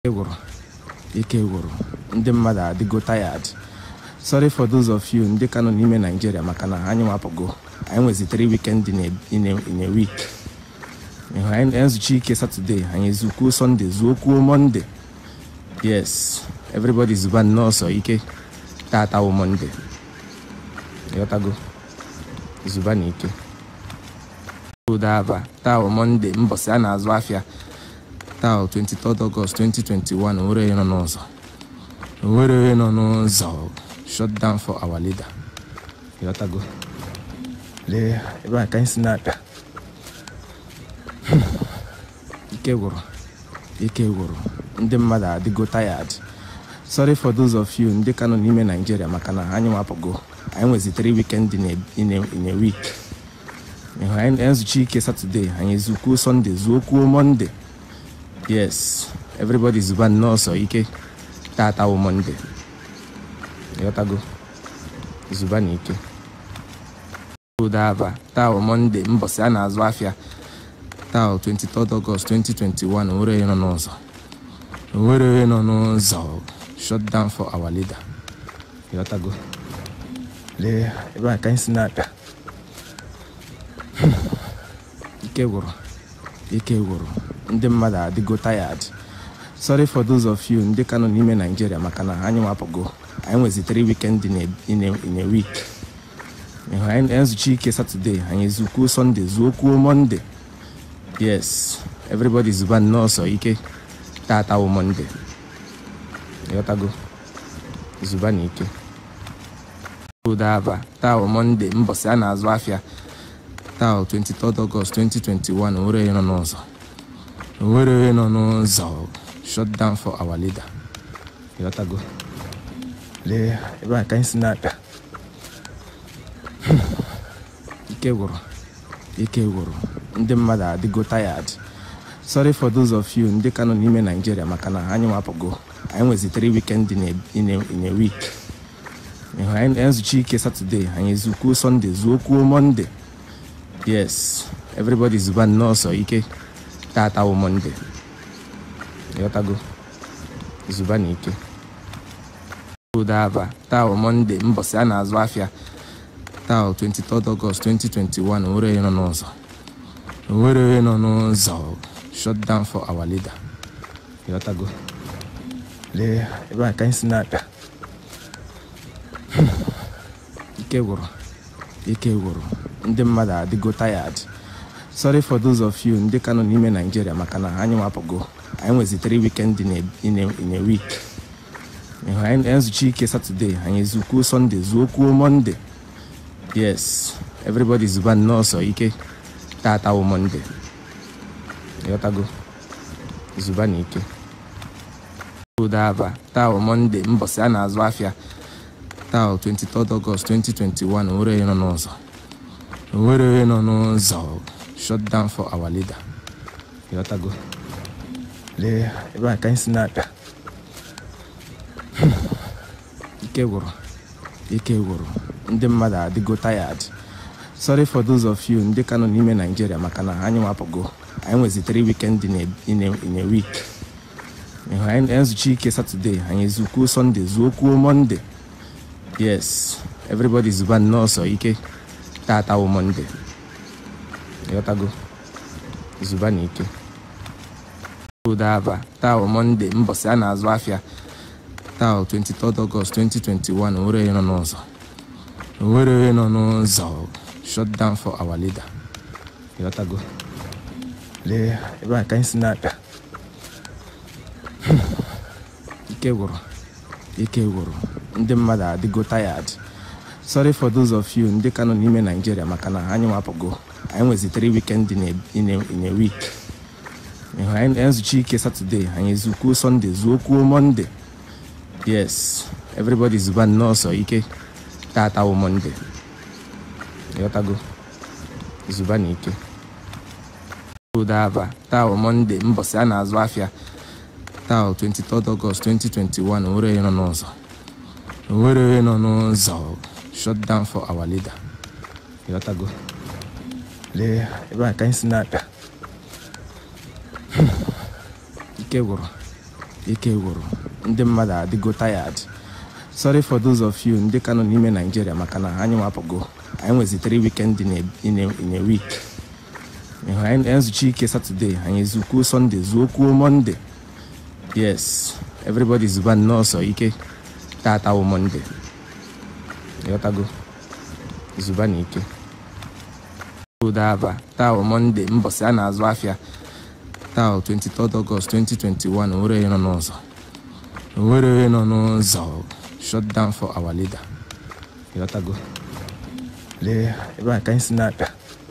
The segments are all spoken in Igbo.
ike gwụrụ ike gwụrụ ndị mmadụ adịgo tired sorry for those of you ndị ka nọ n'ime Nigeria maka na anyị nwapụgo anyị nwezi 3 weekend in a, in a, in a week ịhụ anyị ezuchi ike Saturday anyị ezukwuo Sunday zuokwuo Monday yes everybody zuba nnọọ sọ ike tata wụ Monday ịghọtago zuba na ike udaba taa wụ Monday mbọsị a na-azụ afịa taa 23 August 2021 onwere onye nọ n'ụzọ onwere onye nọ n'ụzọ shut down for our leader ịghọtago lee ebe a ka anyị si na-abịa ike gwụrụ ike gwụrụ ndị mmadụ adịgo tired sorry for those of you ndị ka nọ n'ime Nigeria maka na anyị nwapụgo anyị nwezi 3 weekend in a, in a, in a week ịhụ anyị ezuchi ike Saturday anyị ezukwuo Sunday zuokwuo Monday yes everybody zuba nnọọ sọ ike tata wụ Monday ịghọtago zuba na ike udaba taa wụ Monday mbọsị a na-azụ afịa taa 23 August 2021 onwere onye nọ n'ụzọ onwere onye nọ n'ụzọ shut down for our leader ịghọtago lee ebe a ka anyị si na-abịa ike gwụrụ ike gwụrụ ndị mmadụ adịgo tired sorry for those of you ndị ka nọ n'ime Nigeria maka na anyị nwapụgo anyị nwezi 3 weekend in a, in a, in a week ịhụ anyị ezuchi ike Saturday anyị ezukwuo Sunday zuokwuo Monday yes everybody zuba nnọọ sọ ike tata wụ Monday ịghọtago zuba na ike udaba taa wụ Monday mbọsị a na-azụ afịa taa 23 August 2021 onwere onye nọ n'ụzọ onwere onye nọ n'ụzọ shut down for our leader ịghọtago lee ebe a ka anyị si na-abịa ike gwụrụ ike gwụrụ ndị mmadụ adịgo tired sorry for those of you ndị ka nọ n'ime Nigeria maka na anyị nwapụgo anyị nwezi 3 weekend in a, in a, in a week ịhụ anyị ezuchi ike Saturday anyị ezukwuo Sunday zuokwuo Monday yes everybody zuba nnọọ sọ ike tata wụ Monday ịghọtago zuba na ike udaba taa wụ Monday mbọsị a na-azụ afịa taa 23 August 2021 onwere onye nọ n'ụzọ onwere onye nọ n'ụzọ shut down for our leader ịghọtago lee ebe a ka anyị si na-abịa ike gwụrụ ike gwụrụ ndị mmadụ adịgo tired sorry for those of you ndị ka nọ n'ime Nigeria maka na anyị nwapụgo anyị nwezi 3 weekend in a, in a, in a week ịhụ anyị ezuchi ike Saturday anyị ezukwuo Sunday zuokwuo Monday yes everybody zuba nnọọ sọ ike tata wụ Monday ịghọtago zuba na ike udaba taa wụ Monday mbọsị a na-azụ afịa taa 23 August 2021 onwere onye nọ n'ụzọ onwere onye nọ n'ụzọ shut down for our leader ịghọtago lee ebe a ka anyị si na-abịa ike gwụrụ ike gwụrụ ndị mmadụ adịgo tired sorry for those of you ndị ka nọ n'ime Nigeria maka na anyị nwapụgo anyị nwezi 3 weekend in a, in a, in a week ịhụ anyị ezuchi ike Saturday anyị ezukwuo Sunday zuokwuo Monday yes everybody zuba nnọọ sọ ike tata wụ Monday ịghọtago zuba na ike udaba taa wụ Monday mbọsị a na-azụ afịa taa 23 August 2021 onwere onye nọ n'ụzọ onwere onye nọ n'ụzọ shut down for our leader ịghọtago lee ebe a ka anyị si na-abịa ike gwụrụ ike gwụrụ ndị mmadụ adịgo tired sorry for those of you ndị ka nọ n'ime Nigeria maka na anyị nwapụgo anyị nwezi 3 weekend in a, in a, in a week ịhụ anyị ezuchi ike Saturday anyị ezukwuo Sunday zuokwuo Monday yes everybody zuba nnọọ sọ ike tata wụ Monday ịghọtago zuba na ike udaba taa wụ Monday mbọsị a na-azụ afịa taa 23 August 2021 onwere onye nọ n'ụzọ onwere onye nọ n'ụzọ shut down for our leader ịghọtago lee ebe a ka anyị si na-abịa ike gwụrụ ike gwụrụ ndị mmadụ adịgo tired sorry for those of you ndị ka nọ n'ime Nigeria maka na anyị nwapụgo anyị nwezi 3 weekend in a, in a, in a week ịhụ anyị ezuchi ike Saturday anyị ezukwuo Sunday zuokwuo Monday yes everybody zuba nnọọ sọ ike tata wụ Monday ịghọtago zuba na ike udaba taa wụ Monday mbọsị a na-azụ afịa taa 23 August 2021 nwere onye nọ n'ụzọ nwere onye nọ n'ụzọ shut down for our leader ịghọtago lee ebe a ka anyị si na-abịa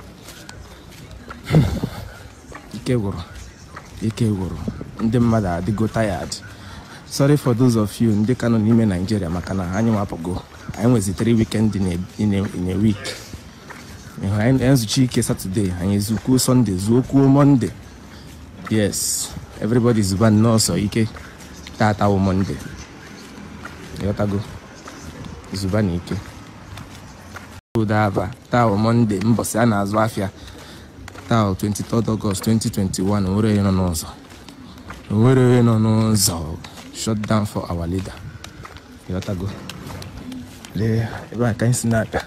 ike gwụrụ ike gwụrụ ndị mmadụ adịgo tired sorry for those of you ndị ka nọ n'ime Nigeria maka na anyị nwapụgo anyị nwezi 3 weekend in a, in a, in a week ịhụ anyị ezuchi ike Saturday anyị ezukwuo Sunday zuokwuo Monday yes everybody zuba nnọọ sọ ike tata wụ Monday ịghọtago zuba na ike udaba taa wụ Monday mbọsị a na-azụ afịa taa 23 August 2021 nwere onye nọ n'ụzọ nwere onye nọ n'ụzọ shut down for our leader ịghọtago lee ebe a ka anyị si na-abịa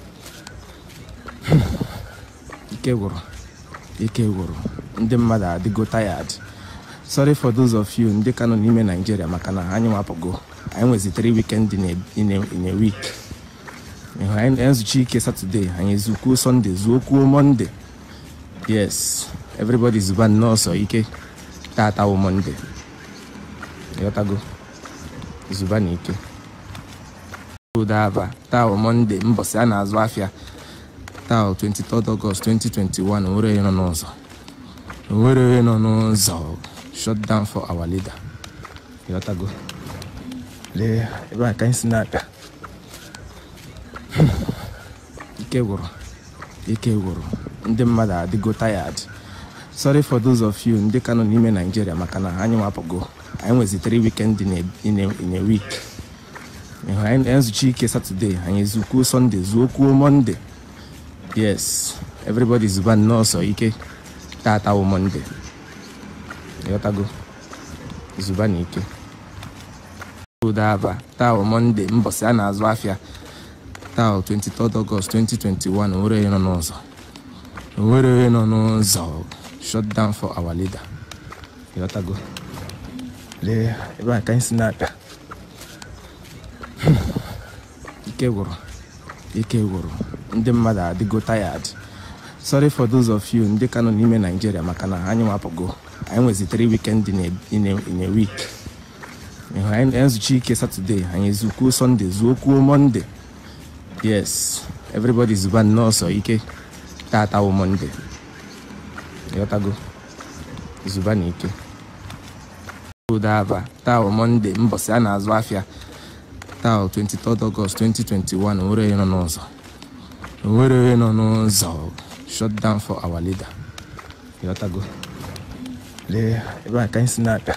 ike gwụrụ ike gwụrụ ndị mmadụ adịgo tired sorry for those of you ndị ka nọ n'ime Nigeria maka na anyị nwapụgo anyị nwezi 3 weekend in a, in a, in a week ịhụ anyị ezuchi ike Saturday anyị ezukwuo Sunday zuokwuo Monday yes everybody zuba nnọọ sọ ike tata wụ Monday ịghọtago zuba na ike udaba taa wụ Monday mbọsị a na-azụ afịa taa 23 August 2021 nwere onye nọ n'ụzọ nwere onye nọ n'ụzọ shut down for our leader ịghọtago lee ebe a ka anyị si na-abịa ike gwụrụ ike gwụrụ ndị mmadụ adịgo tired sorry for those of you ndị ka nọ n'ime Nigeria maka na anyị nwapụgo anyị nwezi 3 weekend in a, in a, in a week ịhụ anyị ezuchi ike Saturday anyị ezukwuo Sunday zuokwuo Monday yes everybody zuba nnọọ sọ ike tata wụ Monday ịghọtago zuba na ike udaba taa wụ Monday mbọsị a na-azụ afịa taa 23 August 2021 nwere onye nọ n'ụzọ nwere onye nọ n'ụzọ shut down for our leader ịghọtago lee ebe a ka anyị si na-abịa ike gwụrụ ike gwụrụ ndị mmadụ adịgo tired sorry for those of you ndị ka nọ n'ime Nigeria maka na anyị nwapụgo anyị nwezi 3 weekend in a, in a, in a week ịhụ anyị ezuchi ike Saturday anyị ezukwuo Sunday zuokwuo Monday yes everybody zuba nnọọ sọ ike tata wụ Monday ịghọtago zuba na ike udaba taa wụ Monday mbọsị a na-azụ afịa taa 23 August 2021 nwere onye nọ n'ụzọ nwere onye nọ n'ụzọ shut down for our leader ịghọtago lee ebe a ka anyị si na-abịa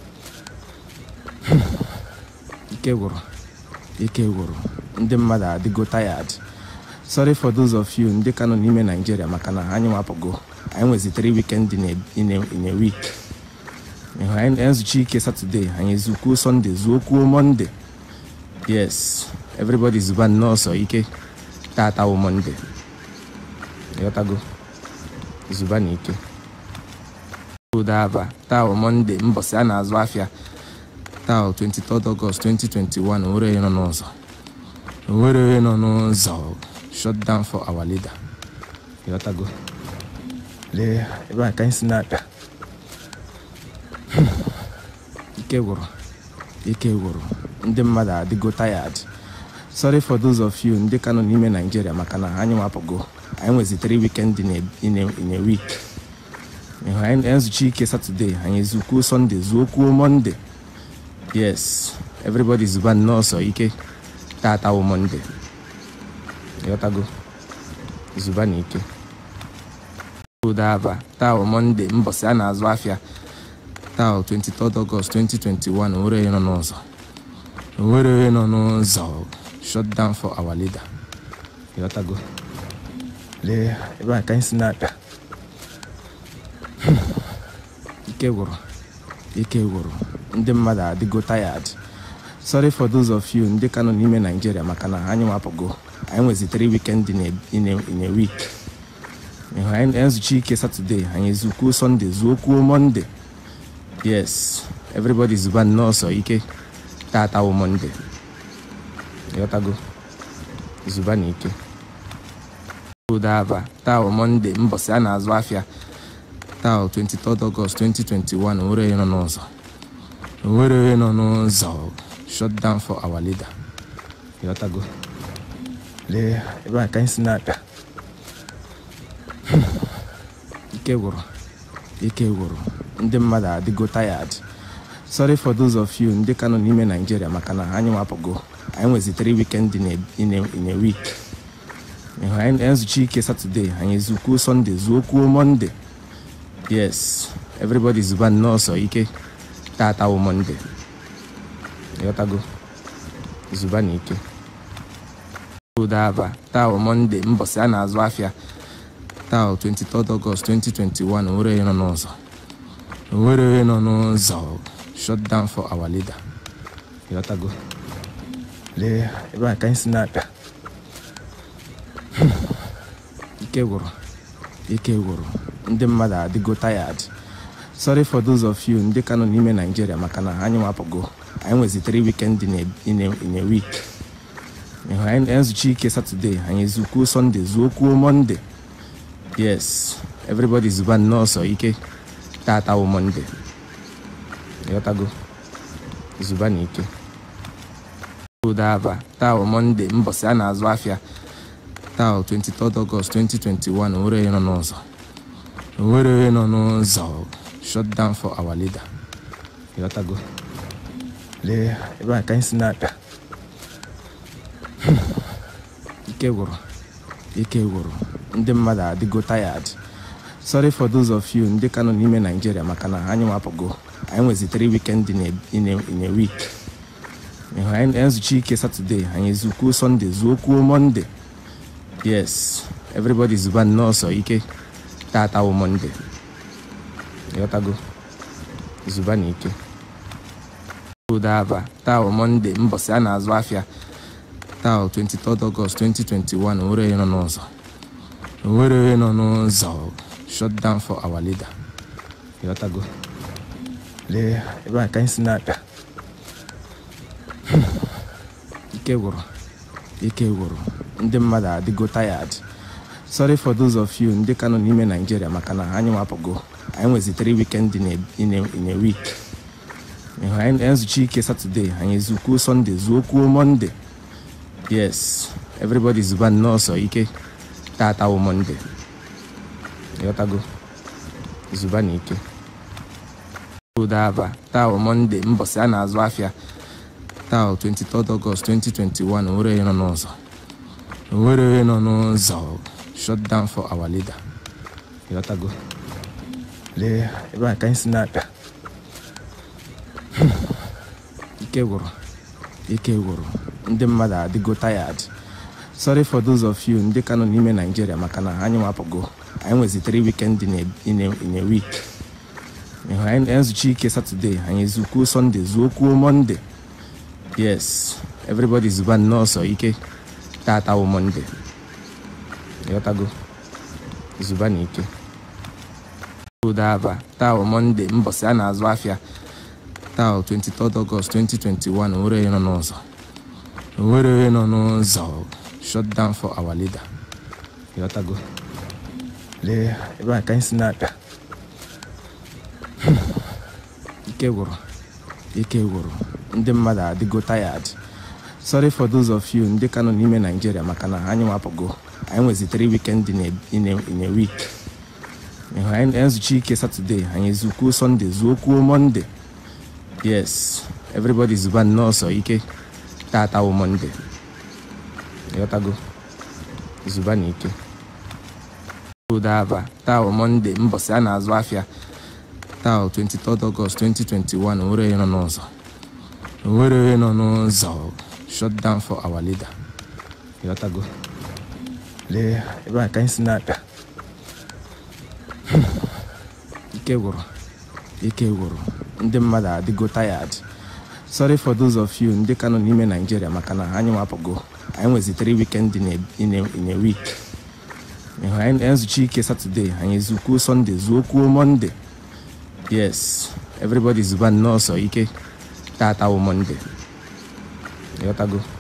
ike gwụrụ ike gwụrụ ndị mmadụ adịgo tired sorry for those of you ndị ka nọ n'ime Nigeria maka na anyị nwapụgo anyị nwezi 3 weekend in a, in a, in a week ịhụ anyị ezuchi ike Saturday anyị ezukwuo Sunday zuokwuo Monday yes everybody zuba nnọọ sọ ike tata wụ Monday ịghọtago zuba na ike udaba taa wụ Monday mbọsị a na-azụ afịa taa 23 August 2021 nwere onye nọ n'ụzọ nwere onye nọ n'ụzọ shut down for our leader ịghọtago lee ebe a ka anyị si na-abịa ike gwụrụ ike gwụrụ ndị mmadụ adịgo tired sorry for those of you ndị ka nọ n'ime Nigeria maka na anyị nwapụgo anyị nwezi 3 weekend in a, in a, in a week ịhụ anyị ezuchi ike Saturday anyị ezukwuo Sunday zuokwuo Monday yes everybody zuba nnọọ sọ ike tata wụ Monday ịghọtago zuba na ike udaba taa wụ Monday mbọsị a na-azụ afịa taa 23 August 2021 nwere onye nọ n'ụzọ nwere onye nọ n'ụzọ shut down for our leader ịghọtago lee ebe a ka anyị si na-abịa ike gwụrụ ike gwụrụ ndị mmadụ adịgo tired sorry for those of you ndị ka nọ n'ime Nigeria maka na anyị nwapụgo anyị nwezi 3 weekend in a, in a, in a week ịhụ anyị ezuchi ike Saturday anyị ezukwuo Sunday zuokwuo Monday yes everybody zuba nnọọ sọ ike tata wụ Monday ịghọtago zuba na ike udaba taa wụ Monday mbọsị a na-azụ afịa taa 23 August 2021 nwere onye nọ n'ụzọ nwere onye nọ n'ụzọ shut down for our leader ịghọtago lee ebe a ka anyị si na-abịa ike gwụrụ ike gwụrụ ndị mmadụ adịgo tired sorry for those of you ndị ka nọ n'ime Nigeria maka na anyị nwapụgo anyị nwezi 3 weekend in a, in a, in a week ịhụ anyị ezuchi ike Saturday anyị ezukwuo Sunday zuokwuo Monday yes everybody zuba nnọọ sọ ike tata wụ Monday ịghọtago zuba na ike udaba taa wụ Monday mbọsị a na-azụ afịa taa 23 August 2021 nwere onye nọ n'ụzọ nwere onye nọ n'ụzọ shut down for our leader ịghọtago lee ebe a ka anyị si na-abịa ike gwụrụ ike gwụrụ ndị mmadụ adịgo tired sorry for those of you ndị ka nọ n'ime Nigeria maka na anyị nwapụgo anyị nwezi 3 weekend in a, in a, in a week ịhụ anyị ezuchi ike Saturday anyị ezukwuo Sunday zuokwuo Monday yes everybody zuba nnọọ sọ ike tata wụ Monday ịghọtago zuba na ike udaba taa wụ Monday mbọsị a na-azụ afịa taa 23 August 2021 nwere onye nọ n'ụzọ nwere onye nọ n'ụzọ shut down for our leader ịghọtago lee ebe a ka anyị si na-abịa ike gwụrụ ike gwụrụ ndị mmadụ adịgo tired sorry for those of you ndị ka nọ n'ime Nigeria maka na anyị nwapụgo anyị nwezi 3 weekend in a, in a, in a week ịhụ anyị ezuchi ike Saturday anyị ezukwuo Sunday zuokwuo Monday yes everybody zuba nnọọ sọ ike tata wụ Monday ịghọtago zuba na ike udaba taa wụ Monday mbọsị a na-azụ afịa taa 23 August 2021 nwere onye nọ n'ụzọ nwere onye nọ n'ụzọ shut down for our leader ịghọtago lee ebe a ka anyị si na-abịa ike gwụrụ ike gwụrụ ndị mmadụ adịgo tired sorry for those of you ndị ka nọ n'ime Nigeria maka na anyị nwapụgo anyị nwezi 3 weekend in a, in a, in a week ịhụ anyị ezuchi ike Saturday anyị ezukwuo Sunday zuokwuo Monday yes everybody zuba nnọọ sọ ike tata wụ Monday ịghọtago zuba na ike udaba taa wụ Monday mbọsị a na-azụ afịa taa 23 August 2021 nwere onye nọ n'ụzọ nwere onye nọ n'ụzọ shut down for our leader ịghọtago lee ebe a ka anyị si na-abịa ike gwụrụ ike gwụrụ ndị mmadụ adịgo tired sorry for those of you ndị ka nọ n'ime Nigeria maka na anyị nwapụgo anyị nwezi 3 weekend in a, in a, in a week ịhụ anyị ezuchi ike Saturday anyị ezukwuo Sunday zuokwuo Monday yes everybody zuba nnọọ sọ ike tata wụ Monday ịghọtago zuba na ike udaba taa wụ Monday mbọsị a na-azụ afịa taa 23 August 2021 nwere onye nọ n'ụzọ nwere onye nọ n'ụzọ shut down for our leader ịghọtago lee ebe a ka anyị si na-abịa ike gwụrụ ike gwụrụ ndị mmadụ adịgo tired sorry for those of you ndị ka nọ n'ime Nigeria maka na anyị nwapụgo anyị nwezi 3 weekend in a, in a, in a week ịhụ anyị ezuchi ike Saturday anyị ezukwuo Sunday zuokwuo Monday yes everybody zuba nnọọ sọ ike tata wụ Monday ịghọtago zuba na ike udaba taa wụ Monday mbọsị a na-azụ afịa taa 23 August 2021 nwere onye nọ n'ụzọ nwere onye nọ n'ụzọ shut down for our leader ịghọtago lee ebe a ka anyị si na-abịa ike gwụrụ ike gwụrụ ndị mmadụ adịgo tired sorry for those of you ndị ka nọ n'ime naijiria maka na anyị nwapụgo anyị nwezi 3 weekend in a, in a, in a week ịhụ anyị ezuchi ike satọde anyị ezukwuo sọnde zuokwuo mọnde yes everybody zuba nnọọ sọ ike tata wụ mọnde ịghọtago